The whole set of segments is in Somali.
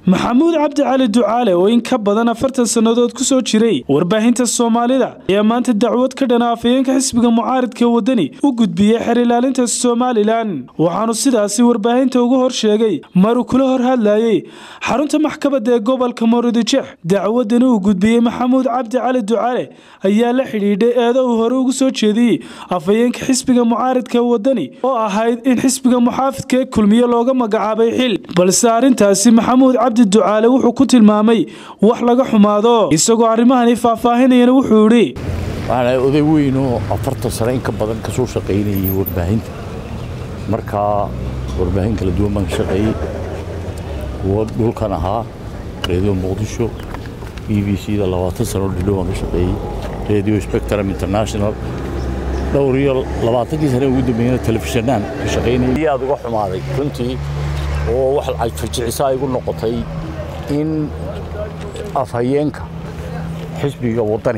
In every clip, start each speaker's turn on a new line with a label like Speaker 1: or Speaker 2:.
Speaker 1: maxamuud cabdi cali ducaale oo in ka badan afartan sannadood ku soo jiray warbaahinta soomaalida ayaa maanta dacwad ka dhana afayeenka xisbiga mucaaridka wadani u gudbiyey xer ilaalinta somalilan waxaanu sidaasi warbaahinta ugu hor sheegay maruu kula hor hadlayey xarunta maxkamada ee gobolka moorodijex dacwadani uu gudbiyey maxamuud cabdi cali ducaale ayaa la xidhiidhay eedo uu hore ugu soo jeediyey afayeenka xisbiga mucaaridka wadani oo ahayd in xisbiga muxaafidka ee kulmiye looga magacaabay xil balse arrintaasi maxamuud cabdi ducaale wuxuu ku tilmaamay wax laga xumaado isagoo arrimahani faahfaahinayana wuxuu idhi
Speaker 2: waxaan oday weyn oo afartan sano in ka badan ka soo shaqaynayay warbaahinta markaa warbaahin kala duwan baan ka shaqeeyey kuwo dhulkan ahaa radio muqdisho b b c da labaatan sano dhidhow baan ka shaqeeyey radio spectrum international dhowr iyo labaatankii sane ugu dambeeyana telefishanaan ka shaqaynayay aad uga xumaaday runtii oo wax ay fajicisaa igu noqotay in afhayeenka xisbiga waddani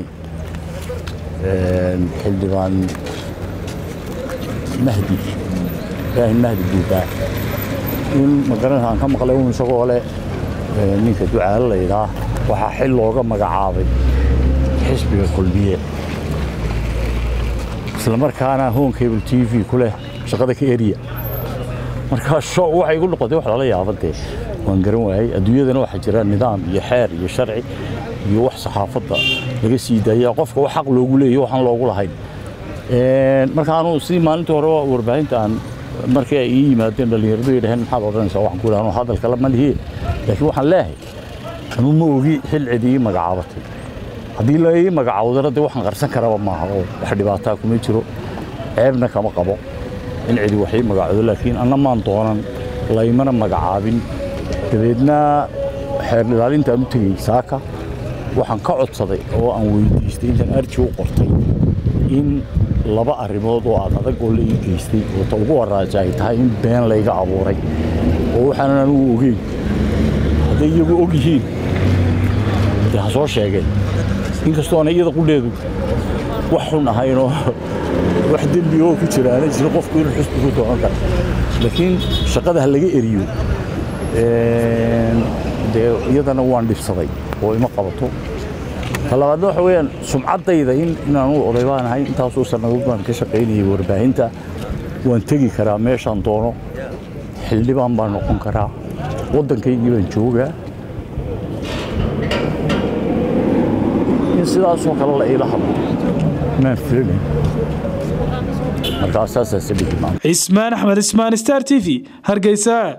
Speaker 2: xildhibaan mahdi ibraahim mahdi buubaa in magaranaysa aan ka maqlay un isagoo leh ninka ducaale laydhaa waxaa xil looga magacaabay xisbiga kulmiye isla markaana home cable t v ku leh shaqada ka eriya markaa shoo waxay igu noqotay wax lala yaaba dee waan garan waayey adduunyadana waxaa jira nidaam iyo xeer iyo sharci iyo wax saxaafadda laga sii daaya qofka wax xaq loogu leeyahy waxaan loogu lahayn markaanu sidii maalintii hore warbaahinta aan markii ay ii yimaadeen dhallinyaradu ay dhaheen maxaad odhanaysaa waxaan ku idhahnoo hadalkala ma lihiin laakiin waxaan leehay anuu ma ogi xil cidi ii magacaabatay haddii la ii magacaawdana dee waxaan qarsan karaba maaha oo wax dhibaataa kuma jiro ceebna kama qabo in cidi waxii magacoodo laakiin anna maan doonan laymana magacaabin dabeedna xeer ilaalintaan u tegey saaka waxaan ka codsaday oo aan weydiistay intaan arji u qortay in laba arrimood oo aad adag oo la ii geystay oo ta ugu waraaja ay tahay in been layga abuuray oo waxaanan anugu ogeyn hadday iyagu og yihiin dee ha soo sheegeen inkastoo ana iyada qudheedu wax xun ahaynoo wax dembi oo ku jira ana jiro qofku inuu xusbi ku doonan karo laakiin shaqada ha laga eriyo dee iyadana waan dhibsaday oo ima qabato ta labaadna waxa weeyaan sumcaddayda in inaanu oday baan ahay intaasoo sannadood baan ka shaqaynayay warbaahinta waan tegi karaa meeshaan doono xildhibaan baan noqon karaa waddankaygii baan joogaa in sidaasoo kale la iila hadlo maan filanayn markaa saasaa sabigi maanta
Speaker 1: cismaan axmed ismaan star t v hargeysa